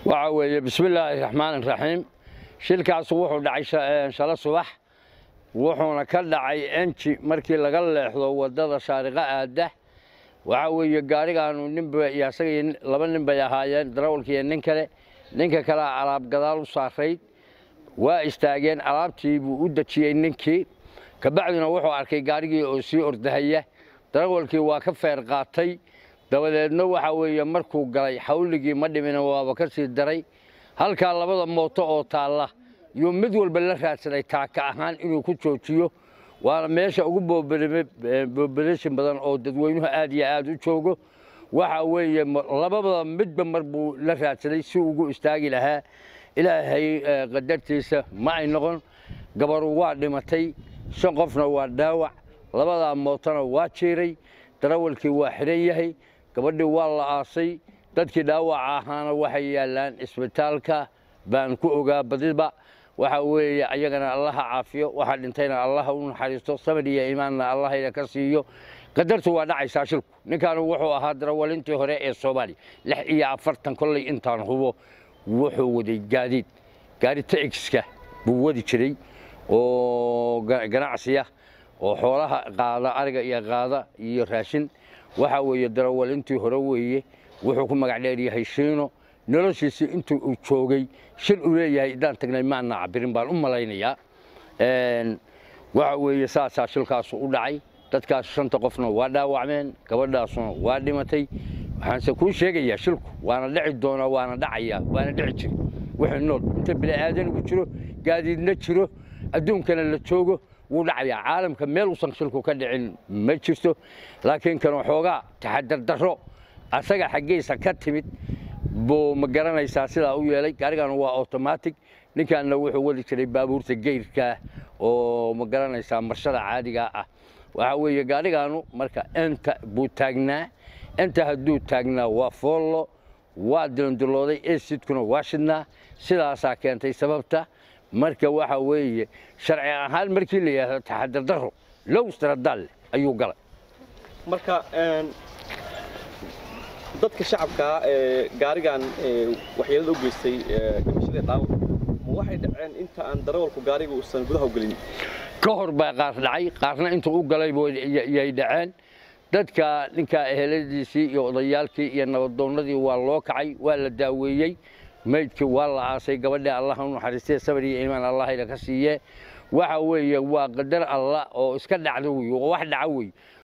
waxa weeye bismillaahi raxmaan raxiim shilkaas wuxuu dhacay shalo subax wuxuuna ka dhacay enji markii laga leexdo wadada shaariqa aada waxa weeye gaarigaanu ninba iyo asaga laba nin bay ahaayeen darawalka iyo nin kale ninka kalea alaab gadaal u saarayd waa istaageen alaabtii buu u dejiyey ninkii kabacdina wuxuu arkay gaarigii oo sii ordahaya darawalkii waa ka feer qaatay dabadeedna waxa weeye markuu galay xawligii ma dhimina waaba ka sii daray halkaa labada mooto oo taalla yuu mid walba la raadsaday taaka ahaan inuu ku joojiyo waana meesha ugu boobalashin badan oo dadweynuhu aad iyo aad u joogo waxa weeye labada midba mar buu la raadsaday si ugu istaagi lahaa ilaahay qadartiisa ma ay noqon gabaru waa dhimatay shan qofna waa dhaawac labadaa mootona waa jiiray darawalkii waa xidhan yahay gabadhii waa la aasay dadkii dhaawaca ahaana waxay yaallaan isbitaalka baan ku ogaa badiba waxa weeye ayagana allaha caafiyo waxaa dhintayna allaha u naxariisto samir iyo iimaanna allahayna ka siiyo qadartu waa dhacaysaa shilku ninkaanu wuxuu ahaa darawalintii hore ee soomaaliya lix iyo afartan kolley intaan hubo wuxuu waday gaadiid gaari taxiska buu wadi jiray oo ganacsiya oo xoolaha qaada ariga iyo qaada iyo raashin waxa weeye darawalintii hore weeye wuxuu ku magac dheeryahay shiino noloshiisii intuu uu joogay shil uu leeyahay idaan tagnay maana cabirin baan u malaynayaa waxa weeye saasaa shilkaasu u dhacay dadkaas shanta qofna waa dhaawacmeen gabadhaasuna waa dhimatay waxaanse kuu sheegayaa shilku waana dhici doonaa waana dhacayaa waana dhici jiri wixii nool inta bini'aadanigu jiro gaadiidna jiro adduunkana la joogo wuu dhacayaa caalamka meel uusan shilku ka dhicin ma jirto laakiin kan waxoogaa taxadar darro asaga xaggiisa ka timid buu ma garanaysaa sidaa u yeelay gaarigan waa automatic ninkaanna wuxuu wadi jiray baabuurta geyrka oo ma garanaysaa marshada caadiga ah waxaa weeye gaarigaanu marka enta buu taagnaa enta hadduu taagnaa waa foollo waa dilondilooday esidkuna waa shidnaa sidaasaa keentay sababta marka waxa weeye sharci ahaan markii la yidhaahdo taxadar darro low stradaal ayuu galay marka dadka shacabkaa ee gaarigan waxyeelada u geystay dhimashadii dhaawac ma waxay dhaceen inta aan darawalku gaariga uusan gudaha u gelin ka hor baa qaar dhacay qaarna intuu u galay yay dhaceen dadka ninkaa eheladiisii iyo odayaalkii iyo nabadoonnadii waa loo kacay waa la daaweeyey maydkii waa la aasay gabadhii allaha u naxariistee sabar iyo iimaan allahayna ka siiyee waxa weeye waa qadar allah oo iska dhacda wey oo wax dhaca wey